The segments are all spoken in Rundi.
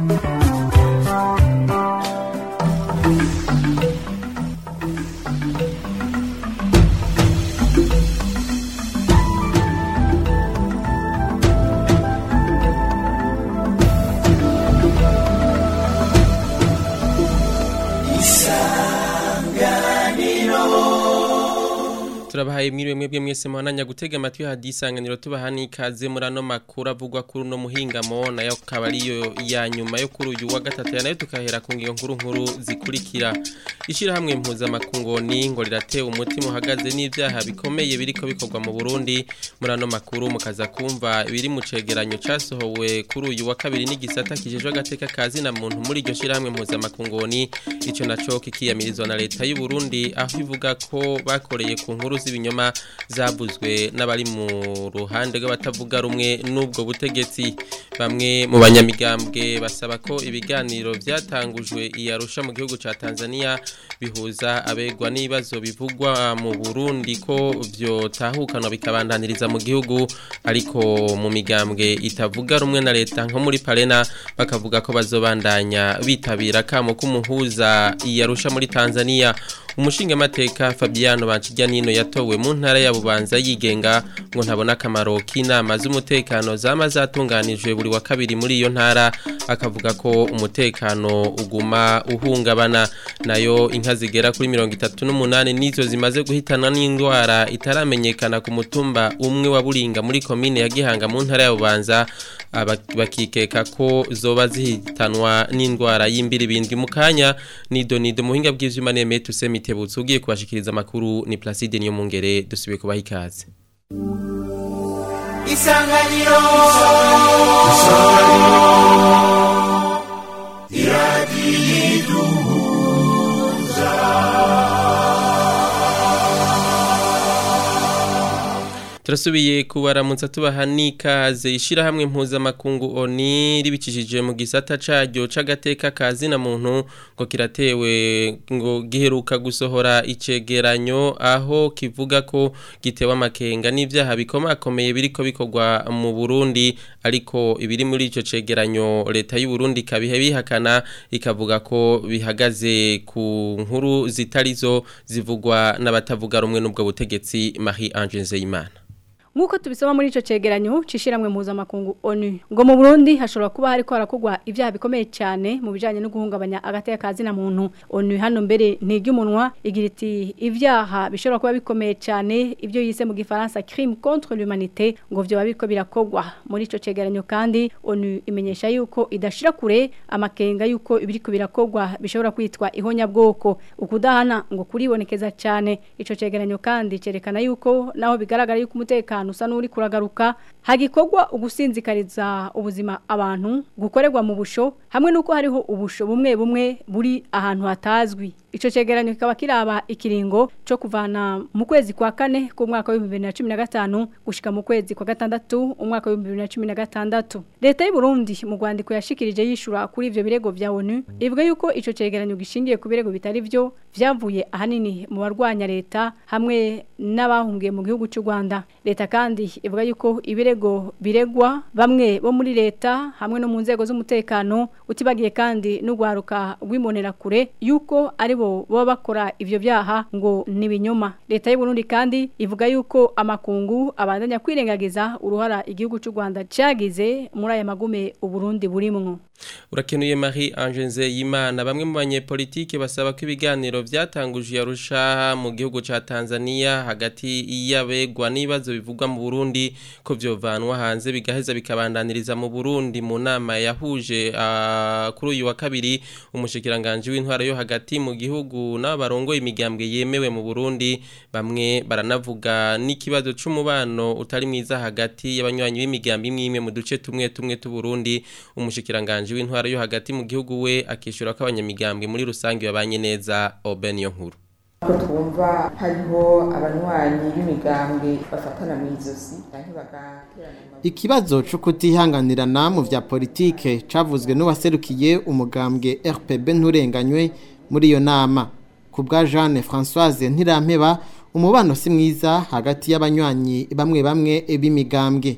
turabahaye mwiriwe mwebwe mwese muhananya gutega amatwi hadisanganiro tubaha n'ikaze muri ano makuru avugwa kuri uno muhingamo nayo akaba ariyo ya nyuma yo kuri uyu wa gatatu nayo tukahera ku ngiyo nkuru nkuru zikurikira ishyirahamwe mpuzamakungoni ngo riratewe umutima uhagaze n'ibyaha bikomeye biriko bikorwa mu Burundi muri ano makuru mukaza kumva biri mu cegeranyo casohowe kuri uyu wa kabiri n'igisata kijejwe agateka kazi na muntu muri iryo shyirahamwe mpuzamakungoni ico naco kikiyamirizwa na leta y'u Burundi aho ivuga ko bakoreye ku nkuru z'ibinyoma zabuzwe n'abari mu ruhande rw'abatavuga rumwe n'ubwo butegetsi bamwe mu banyamigambwe basaba ko ibiganiro byatangujwe iyarusha mu gihugu ca Tanzania bihuza abegwa n'ibibazo bivugwa mu Burundi ko vyotahukanwa bikabandaniriza mu gihugu ariko mu migambwe itavuga rumwe na leta nko muri Parena bakavuga ko bazobandanya bitabira kamo kumuhuza iyarusha muri Tanzania umushinga mateka Fabiano Bankijya nino yatowe mu ntara ya Bubanza yigenga ngo ntabona akamaro k'inama z'umutekano zama zatunganijwe buri wa kabiri muri iyo ntara akavuga ko umutekano uguma uhungabana nayo inka zigera kuri mirongo itatu n'umunani nizo zimaze guhitana n'indwara itaramenyekana ku mutumba umwe wa Buringa muri komine ya Gihanga mu ntara ya Bubanza bakikeka ko zoba zihitanwa n'indwara y'imbiribindwi mu kanya nido nido muhinga bw'ivyuma neme tuseme itebutse ugiye kubashikiriza amakuru ni Placide niyo mungere dusubiye kubaha ikaze Isanganiro turasubiye kubaramutsa tubaha n'ikaze ishyirahamwe mpuzamakungu oni ribicishije mu gisata caryo c'agateka kazi na muntu ngo kiratewe ngo giheruka gusohora icegeranyo aho kivuga ko gitewe amakenga n'ivyaha bikomakomeye biriko bikorwa mu Burundi ariko ibiri muri ico cegeranyo leta y'u Burundi kabihe bihakana ikavuga ko bihagaze ku nkuru zitarizo zivugwa n'abatavuga rumwe n'ubwo butegetsi Marie Ange Nzeyimana Nkuko tubisoma muri ico cegeranyo cishiramwe mpuzamakungu ONU ngo mu Burundi hashobora kuba hariko harakogwa ivyaha bikomeye cyane mu bijanye no guhungabanya agateka kazi na muntu ONU hano mbere ntigi umunwa igira iti ivyaha bishobora kuba bikomeye cyane ivyo yise mu gifaransa crime contre l'humanité ngo vyo babiko birakogwa muri ico cegeranyo kandi ONU imenyesha yuko idashira kure amakenga yuko ibiriko birakogwa bishobora kwitwa ihonya bwoko ukudahana ngo kuribonekeza cyane ico cegeranyo kandi cerekana yuko naho bigaragara yuko umutekano usa n'uri kuragaruka hagikorwa ugusinzikariza ubuzima abantu gukorerwa mu busho hamwe n'uko hariho ubusho bumwe bumwe buri ahantu hatazwi Ico cegeranyo kikaba kiraba ikiringo cyo kuvana mu kwezi kwa kane ku mwaka wa 2015 gushika mu kwezi kwa gatandatu umwaka wa 2016 Leta y'u Burundi mu Rwandiko yashikirije yishura kuri ivyo birego vya ONU ivuga yuko ico cegeranyo gishingiye ku birego bitari vyo vyavuye ahanini mu barwanya leta hamwe n'abahungiye mu gihugu cy'u Rwanda leta kandi ivuga yuko ibirego biregwa bamwe bo muri leta hamwe no mu nzego z'umutekano utibagiye kandi n'ugwaruka rw'imonera kure yuko ari bo baba bakora ivyo byaha ngo ni binyoma leta y'u Burundi kandi ivuga yuko amakungu abandanya kwirengagiza uruhara igihugu cy'u Rwanda cyagize muri aya magume u Burundi burimwo urakenuye Marie Ange Nzeyimana bamwe mu banyepolitike basaba ko ibiganiro byatanguje yarusha mu gihugu ca Tanzania hagati y'abegwa n'ibibazo bivugwa mu Burundi ko vyovanwa hanze bigaheza bikabandaniriza mu Burundi mu nama yahuje uh, kuri uyu wa kabiri umushikiranganje w'intwara yo hagati mu gihugu n'abarongo imigambwe yemewe mu Burundi bamwe baranavuga n'ikibazo c'umubano utari mwiza hagati y'abanywanyi b'imigambi imwe mu duce tumwe tumwe tu Burundi umushikiranganje w'intwara yo hagati mu gihugu we akishura ko abanyamigambwe muri rusange babanye neza Oben yo nkuru ko twumva hariho abanywanyi b'imigambwe bafatana mu izosi ikibazo cyo kutihanganirana mu vya politike cavuzwe n'uwaserukiye umugambwe RPB nturenganywe muri iyo nama ku bwa Jeanne Françoise Ntirampeba umubano si mwiza hagati y'abanywanyi bamwe bamwe b'imigambwe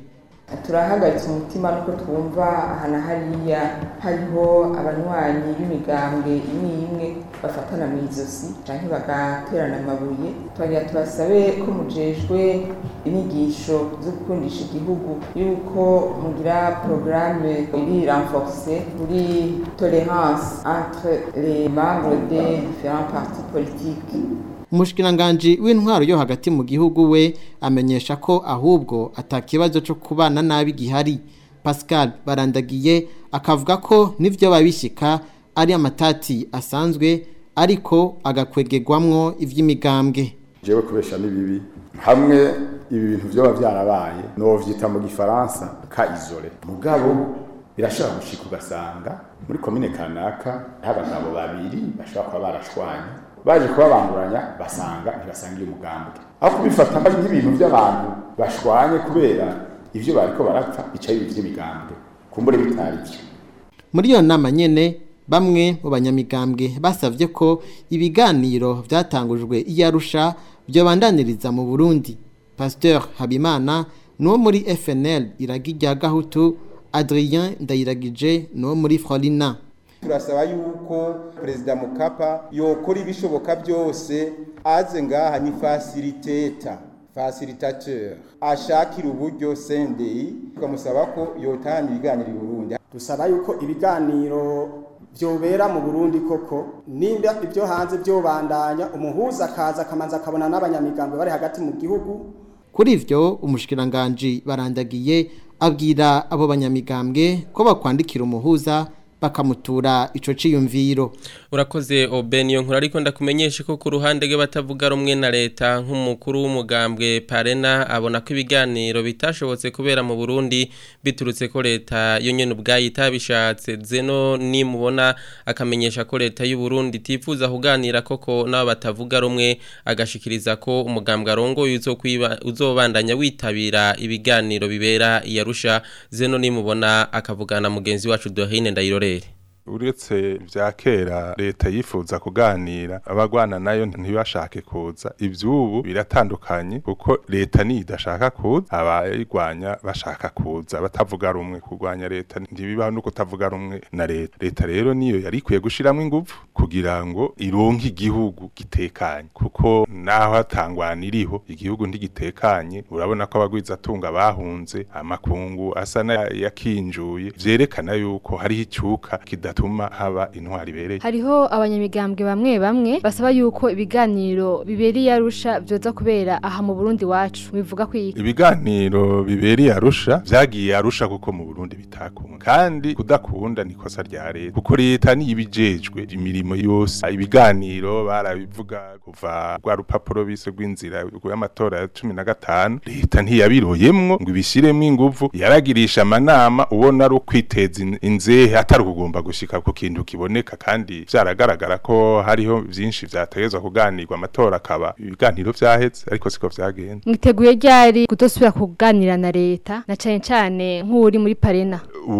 turahagaritse umutima nuko twumva aha na hariya hariho abanywanyi b'imigambwe imwe imwe bafatana mu izosi canke bagaterana amabuye twagira tubasabe ko mujejwe inyigisho zo gukundisha igihugu yuko mugira porogaramu iri renforce kuri tolérance entre les membres des différents partis politiques umushikiranganji w'intwaro yo hagati mu gihugu we amenyesha ko ahubwo atakibazo cyo kubana nabi gihari Pascal barandagiye akavuga ko n'ivyo babishika ari amatati asanzwe ariko agakwegegwamwo ivy'imigambwe jewe kubesha n'ibibi hamwe ibi bintu vyoba vyarabaye novyita mu gifaransa ka isole mugabo birashobora gushika ugasanga muri komine kanaka abagabo babiri bashobora kuba barashwanye baje kubabanguranya basanga ntibasangiye umugambwe aho kubifata ari nk'ibintu by'abantu bashwanye kubera ivyo bariko barapfa bica bibi vy'imigambwe kumbure bitari vyo muri iyo nama nyene bamwe mu banyamigambwe basavye ko ibiganiro vyatangujwe iyarusha byobandaniriza mu Burundi Pasteur Habimana nuwo muri FNL iragirya gahutu Adrien Ndayiragije nuwo muri Frolina turasaba yuko perezida mukapa yokora ibishoboka byose aze ngaha ni facilitator facilitateur ashakira uburyo sendei tukamusaba ko yotahana ibiganiro i Burundi dusaba yuko ibiganiro byobera mu Burundi koko nimba ibyo hanze byobandanya umuhuza akaza akamanza akabona n'abanyamigambwe bari hagati mu gihugu kuri ivyo umushikiranganje barandagiye abwira abo banyamigambwe ko bakwandikira umuhuza bakamutura ico ciyumviro urakoze Obeniyo nkuru ariko ndakumenyesha ko ku ruhande rw'abatavuga rumwe na leta nk'umukuru w'umugambwe Parena abona ko ibiganiro bitashobotse kubera mu Burundi biturutse ko leta yo nyene ubwayi itabishatse zeno nimubona akamenyesha ko leta y'u Burundi tifuza kuganira koko nabo batavuga rumwe agashikiriza ko umugambwe arongoye uzokwiba uzobandanya witabira ibiganiro bibera iyarusha zeno nimubona akavugana mugenzi wacu Dorine Ndayirore uretse vya kera leta yifuza kuganira abagwana nayo ntibashake kuza ivyubu biratandukanye kuko leta ni idashaka kuza abayirwanya bashaka kuza batavuga rumwe kurwanya leta ntibibaho no kutavuga rumwe na leta leta rero niyo yari ikwiye gushiramwo ingufu kugira ngo ironke igihugu gitekanye kuko naho hatangwana iriho igihugu ntigitekanye urabona ko abagwizatunga bahunze amakungu asa n'ayakinjuye vyerekana yuko hariho icuka kida bituma haba intwari ibereye hariho abanyamigambwe bamwe bamwe basaba yuko ibiganiro biberiye arusha byoza kubera aha mu Burundi wacu bivuga kwiki ibiganiro biberiye arusha vyagiye arusha kuko mu Burundi bitakunda kandi kudakunda nikosa rya leta kuko leta ni ibijejwe imirimo yose ibiganiro barabivuga kuva rwa rupapuro bise rw'inzira y'amatora ya 15 leta ntiyabiroyemwo ngo ibishiremo inguvu yaragirisha amanama ubona ari ukwiteza inzehe atari kugomba gushika ku kintu kiboneka kandi vyaragaragara ko hariho vyinshi vyategezwa kuganirwa amatora akaba ibiganiro vyaheze ariko siko vyagenze mwiteguye ryari kudosubira kuganira na leta na cane cane nk'uri muri parena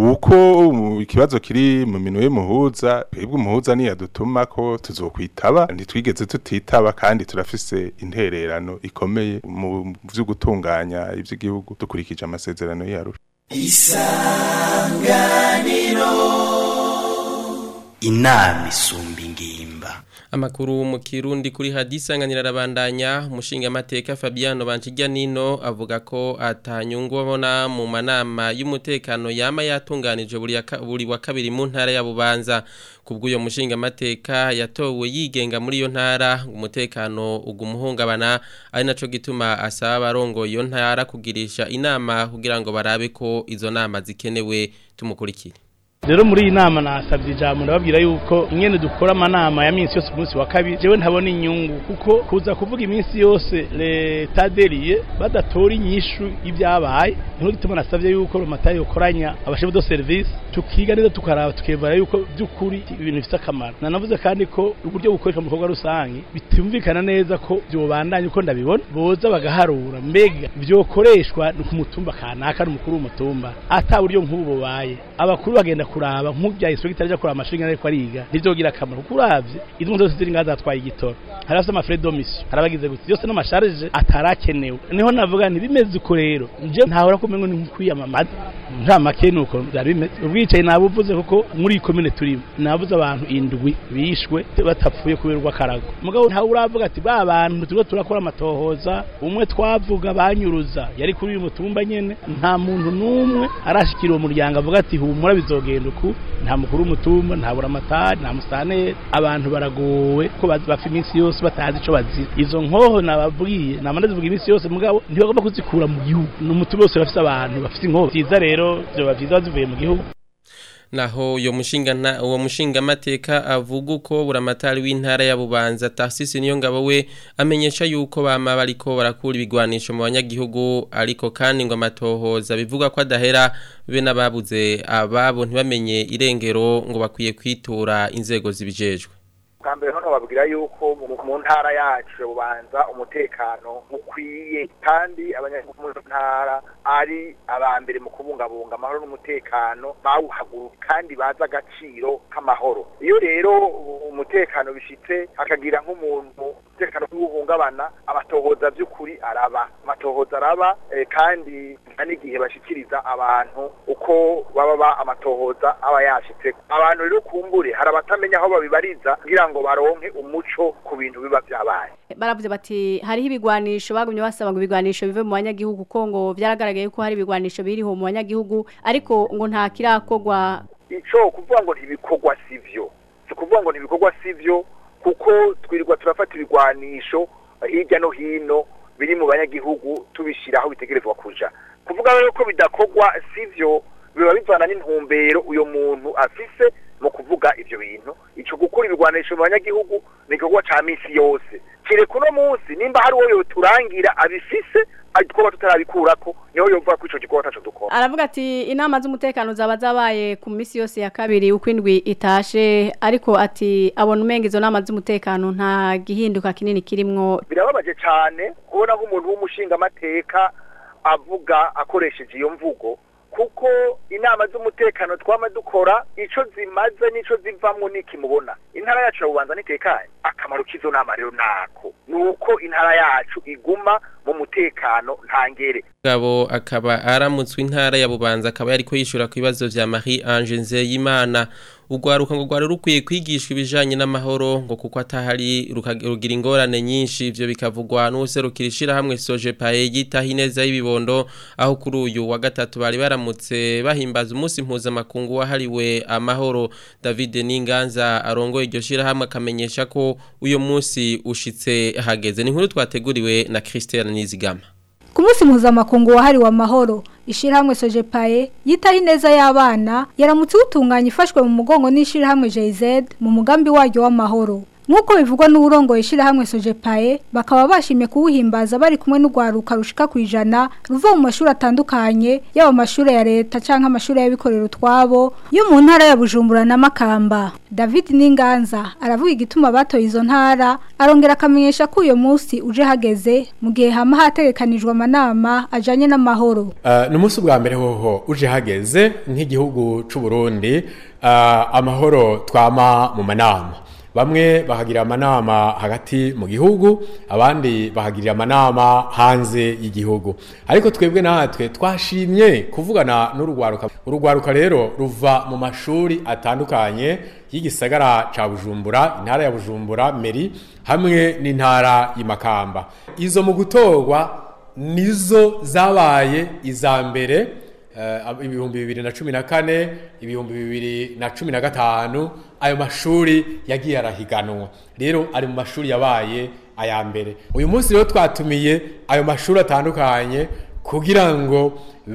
uko ikibazo kiri mu minwe y'umuhuza twebwe umuhuza niyadutuma ko tuzokwitaba ntitwigeze tutitaba kandi turafise intererano ikomeye mu vyo gutunganya ivy'igihugu dukurikije amasezerano y'arusha isanganiro inama isumba ingimba amakuru mu kirundi kuri hadisanganira rabandanya umushinga amateka Fabiano Banchijya nino avuga ko atanyungu abona mu manama y'umutekano yama yatunganije buri buri wa kabiri mu ntara ya Bubanza kubw'uyo mushinga amateka yatowe yigenga muri iyo ntara umutekano ugumuhungabana ari naco gituma asaba barongo iyo ntara kugirisha inama kugira ngo barabe ko izo nama zikenewe tumukurikire rero muri iyi nama nasabye ijambo ndababwira yuko ingene dukora amanama ya minsi yose umunsi wa kabiri jewe ntabona inyungu kuko kuza kuvuga iminsi yose leta deriye badatora inyishu y'ibyabaye niho gituma nasabye yuko romatayi yokoranya abashefu do service tukiga neza tukaraba tukevara yuko by'ukuri ibintu bifite akamaro nanavuze kandi ko uburyo bukoreshwa mu bikorwa rusange bitumvikana neza ko byobandanya uko ndabibona boza bagaharura mbega byokoreshwa ni ku mutumba kanaka n'umukuru w'umutumba ata buryo nk'ubu bubaye abakuru bagenda kuraba nk'ubya inspector aja kuraba amashuri ariko ariga ntivyogira akamaro kuko uravye izo modoka ziri ngaza zatwaye igitoro hari afite amafrais d'omission hari abagize gutya yose n'amasharge atarakenewe niho navuga nti bimeze uko rero nje ntahora kumengo ni kwiyamamaza nta make nuko byari bimeze ubwicaye nabuvuze kuko muri iyi komine turimo nabuze abantu indwi bishwe batapfuye kubera urw'akarago mugabo ntawe uravuga ati ba bantu turiko turakora amatohoza umwe twavuga banyuruza yari kuri uyu mutumba nyene nta muntu n'umwe arashikira uwo muryango avuga ati humura bizogenda uku nta mukuru w'umutumba nta buramatari nta musaneri abantu baragowe ko bazi bapfa iminsi yose batazi ico bazira izo nkoho nababwiye nama ndazivuga iminsi yose mugabo ntibagomba kuzikura mu gihugu ni umutumba wose bafise abantu bafise inkoho vyiza rero vyoba vyiza bazivuye mu gihugu naho uyo mushinga nta uwo mushinga mateka avuga uko buramatari w'intara ya Bubanza Tarsisi niyo ngabo we amenyesha yuko bama bariko barakura ibigwanisho mu banyagihugu ariko kandi ngo amatohoza bivuga ko adahera be nababuze ababo ntibamenye irengero ngo bakwiye kwitura inzego zibijejwe bwa mbere hano babwira yuko mu ntara yacu bubanza umutekano ukwiye kandi abanyagihugu mu ntara ari abambere mu kubungabunga amahoro n'umutekano bawuhaguruka kandi bazi agaciro k'amahoro iyo rero umutekano bishitse hakagira nk'umuntu umutekano w'uhungabana amatohoza by'ukuri araba amatohoza araba kandi n'igihe bashikiriza abantu uko baba amatohoza aba yashitse abantu rero kumbure hari abatamenya aho babibariza kugira ngo baronke umuco ku bintu biba byabaye baravuze bati hariho ibigwanisho bagumye basaba ngo ibigwanisho bive mu banyagihugu ko ngo byaragaragaye ko hari ibigwanisho biriho mu banyagihugu ariko ngo nta kirakogwa ico kuvuga ngo ntibikorwa sivyo si kuvuga ngo ntibikorwa sivyo kuko twirirwa turafata ibigwanisho hirya no hino biri mu banyagihugu tubishira aho bitegerezwa kuja kuvuga rero ko bidakorwa sivyo biba bivana n'intumbero uyo muntu afise mu kuvuga ivyo bintu ico gukura ibigwanisho mu banyagihugu ni igikorwa ca misi yose kireka uno munsi nimba hari uwo yoturangira abifise twaba tutarabikurako niho yovuga ko ico gikorwa taco dukora aravuga ati inama z'umutekano zaba zabaye ku misi yose ya kabiri uko indwi itashe ariko ati abona umenga izo nama z'umutekano nta gihinduka kinini kirimwo birababaje cane kubona nk'umuntu w'umushingamateka avuga akoresheje iyo mvugo kuko inama z'umutekano twama dukora ico zimaze nico zivamwo nikimubona intara yacu ya bubanza nitekanye akamaro k'izo nama rero nako nuko intara yacu iguma mu mutekano ntangere gabo akaba aramutswe intara ya bubanza akaba yariko yishura ku bibazo vya Marie Ange Nzeyimana ugwaruka ngo gwari rukwiye kwigishwa ibijanye n'amahoro ngo kuko atahari rugira ingorane nyinshi ivyo bikavugwa n'userukira ishirahamwe Sojepae yitaho ineza y'ibibondo aho kuri uyu wa gatatu bari baramutse bahimbaza umunsi mpuzamakungu wahariwe amahoro David Ninganza arongoye iryo shirahamwe akamenyesha ko uyo munsi ushitse hageze ni nkuru twateguriwe na Christian Nizigama ku munsi mpuzamakungu wahariwe amahoro ishirahamwe sojepaye yitaho ineza y'abana yaramutse utunganya ifashwe mu mugongo n'ishirahamwe JZ mu mugambi waryo w'amahoro nk'uko bivugwa n'uburongo ishirahamwe sojepaye bakaba bashimye kuwuhimbaza bari kumwe n'urwaruka rushika ku ijana ruva mu mashuri atandukanye yaba amashuri ya leta canke amashuri y'abikorera utwabo yo mu ntara ya Bujumbura na Makamba David Ninganza aravuga igituma batoye izo ntara arongera akamenyesha ko uyo munsi uje hageze mu gihe hama hategekanijwe amanama ajanye n'amahoro uh, ni umunsi bwa mbere hoho uje hageze nk'igihugu c'u Burundi uh, amahoro twama mu manama bamwe bahagira amanama hagati mu gihugu abandi bahagirira amanama hanze y'igihugu ariko twebwe natwe twashimye kuvugana n'urugwaruka urugwaruka rero ruva mu mashuri atandukanye y'igisagara ca Bujumbura intara ya Bujumbura Meri hamwe n'intara y'Imakamba izo mu gutorwa nizo zabaye iza mbere ibihumbi bibiri na cumi na kane ibihumbi bibiri na cumi na gatanu ayo mashuri yagiye arahiganwa rero ari mu mashuri yabaye aya mbere uyu munsi rero twatumiye ayo mashuri atandukanye kugira ngo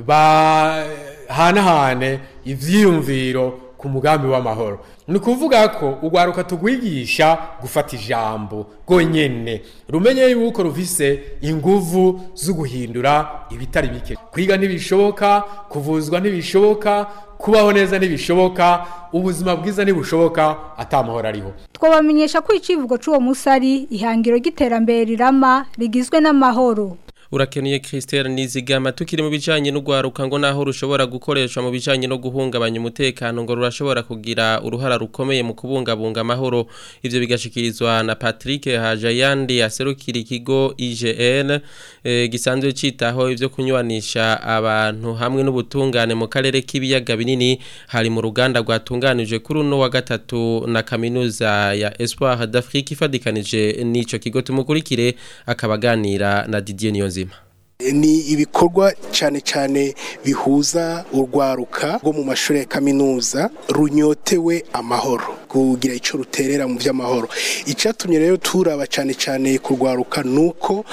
bahanahane ivyiyumviro ku mugambi w'amahoro ni ukuvuga ko urwaruka tugwigisha gufata ijambo rwonyene rumenye yuko rufise inguvu zo guhindura ibitari bike kwiga ntibishoboka kuvuzwa ntibishoboka kubaho neza ntibishoboka ubuzima bwiza ntibushoboka atamahoro ariho twabamenyesha ko icivugo c'uwo musi ari ihangiro ry'iterambere rirama rigizwe n'amahoro urakeneye Christelle Nizigama tukiri mu bijanye n'ugwaruka ngo naho rushobora gukoreshwa mu bijanye no guhungabanya umutekano ngo rurashobora kugira uruhara rukomeye mu kubungabunga amahoro ivyo bigashikirizwa na Patrick Hajayandi aserukira ikigo IGN e, gisanzwe citaho ivyo kunywanisha abantu hamwe n'ubutungane mu karere k'ibiyaga binini hari mu ruganda rwatunganijwe kuri uno wa gatatu na kaminuza ya Espoir d'Afrique ifadikanije n'ico kigo tumukurikire akabaganira na Didier Niyonzima ni ibikorwa cyane cyane bihuza urwaruka rwo mu mashuri ya kaminuza runyotewe amahoro kugira icyo ruterera mu by'amahoro icyatumye rero turaba cyane cyane kurwaruka ni uko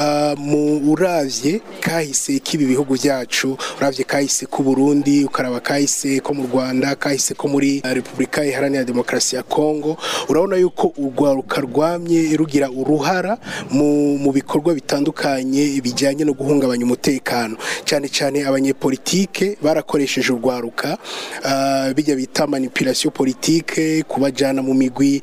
mu urabye kahise k'ibi bihugu byacu urabye kahise k'u Burundi ukaraba kahise ko mu rwanda kahise ko muri repubulika iharanira demokarasi ya kongo urabona yuko urwaruka rwamye rugira uruhara mu bikorwa bitandukanye bijyanye no guhungabanya umutekano cyane cyane abanyepolitike barakoresheje urwaruka bijya bita manipulation politike kubajyana mu migwi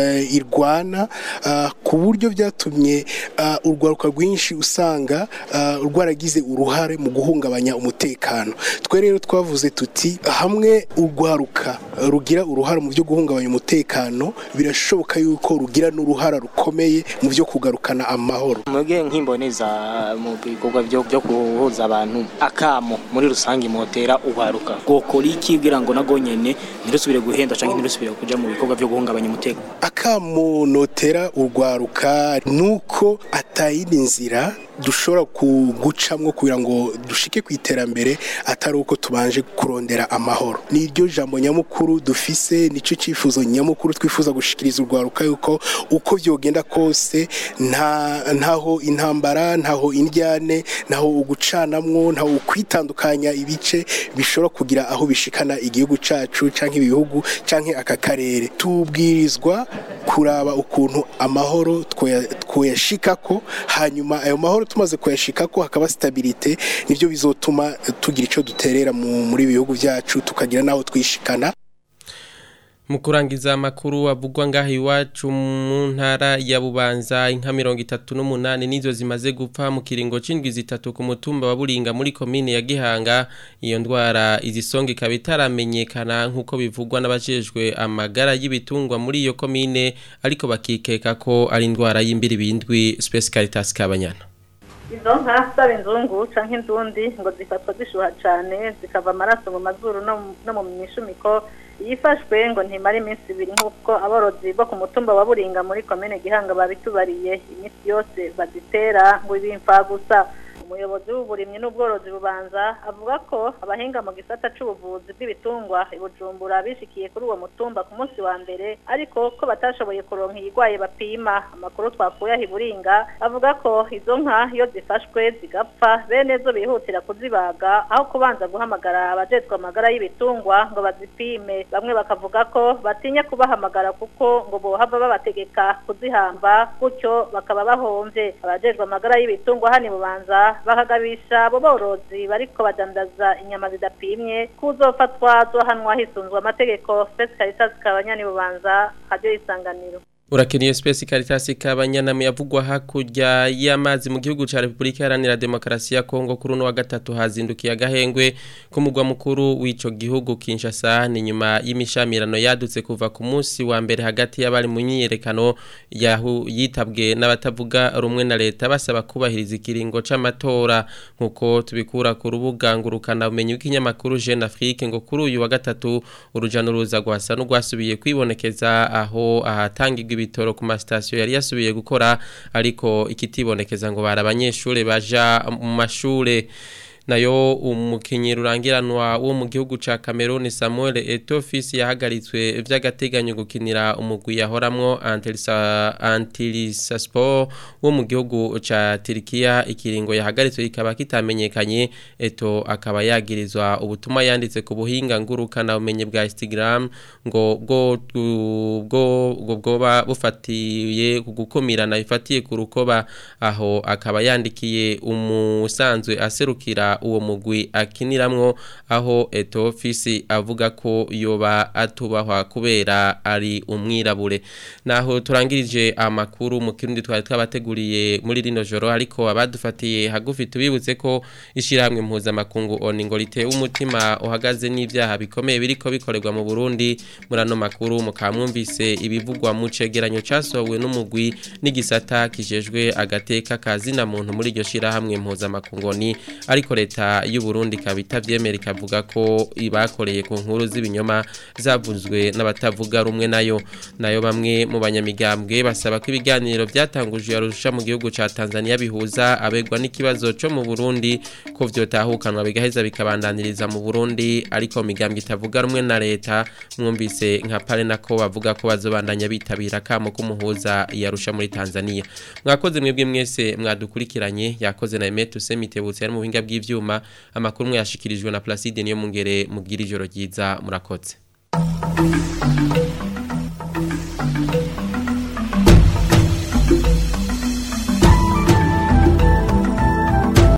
irwana ku buryo byatumye urwaruka rwinshi usanga rwaragize uruhare mu guhungabanya umutekano twe rero twavuze tuti hamwe urwaruka rugira uruhare mu byo guhungabanya umutekano birashoboka yuko rugira n'uruhara rukomeye mu byo kugarukana amahoro mwebwe nk'imboneza mu bikorwa byo guhuza abantu akamo muri rusange motera uharuka gukora iki kugira ngo nago nyene ntirusubire guhenda cyangwa ntirusubire kuja mu bikorwa byo guhungabanya umutekano akamo notera urwaruka nuko atayindi nzira dushobora kugucamwo kugira ngo dushike ku iterambere atari uko tubanje kurondera amahoro ni iryo jambo nyamukuru dufise nicyo cyifuzo nyamukuru twifuza gushikiriza urwaruka yuko uko byogenda kose nta ntaho intambara ntaho indyane ntaho ugucanamwo ntaho ukwitandukanya ibice bishobora kugira aho bishikana igihugu cacu canke ibihugu canke aka karere tubwirizwa kuraba ukuntu amahoro twoyashikako hanyuma ayo mahoro tumaze kuyashikako hakaba stabilite nivyo bizotuma tugira ico duterera muri bihugu byacu tukagira naho twishikana mu kurangiza amakuru avugwa ngaho iwacu mu ntara ya bubanza inka mirongo itatu n'umunani nizo zimaze gupfa mu kiringo c'indwi zitatu ku mutumba wa buringa muri komine ya gihanga iyo ndwara izisonga ikaba itaramenyekana nk'uko bivugwa n'abajejwe amagara y'ibitungwa muri iyo komine ariko bakikeka ko ari indwara y'imbiribindwi Space Caritas Kabanyana izo nka zaba inzungu canke indundi ngo zifatwa zishuha cane zikava amaraso mu mazuru no mu mishumiko yifashwe ngo ntimara iminsi ibiri nk'uko aborozi bo ku mutumba wa buringa muri komine gihanga babitubariye iminsi yose bazitera ngo ibimfa gusa umuyobozi w'uburimyi n'ubworozi bubanza avuga ko abahinga mu gisata c'ubuvuzi bw'ibitungwa ibujumbura bishikiye kuri uwo mutumba ku munsi wa mbere ariko ko batashoboye kuronka iyigwaye bapima amakuru twakuye aho iburinga avuga ko izo nka iyo zifashwe zigapfa bene zo bihutira kuzibaga aho kubanza guhamagara abajejwe amagara y'ibitungwa ngo bazipime bamwe bakavuga ko batinya kubahamagara kuko ngo bohava babategeka kuzihamba gutyo bakaba bahomvye abajejwe amagara y'ibitungwa hano bubanza bakagabisha abo borozi bariko badandaza inyama zidapimye kuzofatwa zohanwa hisunzwe amategeko Space Caritas kabanyani bubanza radio isanganiro Urakeniye Space Caritas kabanyana yavugwa hakurya y'amazi mu gihugu ca Republika Iharanira Demokarasi ya Kongo kuri no wa gatatu hazindukiye agahengwe ku mugwa mukuru w'ico gihugu Kinshasa ni nyuma y'imishamirano yadutse kuva ku munsi wa mbere hagati y'abari mu nyiyerekano yahu yitabwe n'abatavuga rumwe na leta basaba kubahiriza ikiringo c'amatora nkuko tubikura ku rubuga ngurukana umenye w'ikinyamakuru Jeune Afrique ngo kuri uyu wa gatatu urujano ruza gwasa n'ugwasubiye kwibonekeza aho ahatangirwa ibitoro ku masitasiyo yari yasubiye gukora ariko ikitibonekeza ngo bari abanyeshuri baja mu mashure nayo umukinyi rurangiranwa wo mu gihugu ca Cameroon Samuel Etofis yahagaritswe vy'agateganyo gukinira umugwi yahoramwo Antilisa Antilisa Sport wo mu gihugu ca Turkiya ikiringo yahagaritswe ikaba kitamenyekanye eto akaba yagirizwa ubutuma yanditse ku buhinga ngurukana umenye bwa Instagram ngo bwo bwo bwoba bufatiye kugukomirana ifatiye ku rukoba aho akaba yandikiye umusanzwe aserukira kibanza uwo mugwi akiniramwo aho eto ofisi avuga ko yoba atubahwa kubera ari umwirabure naho turangirije amakuru mu kirundi twari twabateguriye muri rino joro ariko abadufatiye hagufi tubibutse ko ishirahamwe mpuzamakungu oni ngo ritewe umutima uhagaze n'ivyaha bikomeye biriko bikorerwa mu Burundi muri ano makuru mukamwumvise ibivugwa mu cegeranyo casohowe n'umugwi n'igisata kijejwe agateka kazina muntu muri iryo shirahamwe mpuzamakungu ni ariko leta y'u Burundi kabita vyemera ikavuga ko ibakoreye ku nkuru z'ibinyoma zavuzwe n'abatavuga rumwe nayo nayo bamwe mu banyamigambwe basaba ko ibiganiro byatangujwe yarusha mu gihugu ca Tanzania bihuza abegwa n'ikibazo co mu Burundi ko vyotahukanwa bigaheza bikabandaniriza mu Burundi ariko migambwe itavuga rumwe na leta mwumvise nka pare nako bavuga ko bazobandanya bitabira kamo kumuhuza yarusha muri Tanzania mwakoze mwebwe mwese mwadukurikiranye yakoze na Emetu Semitebutse ari mu buhinga bw'ivyuma amakuru mwe yashikirijwe na Placide niyo mungere mugira ijoro ryiza murakoze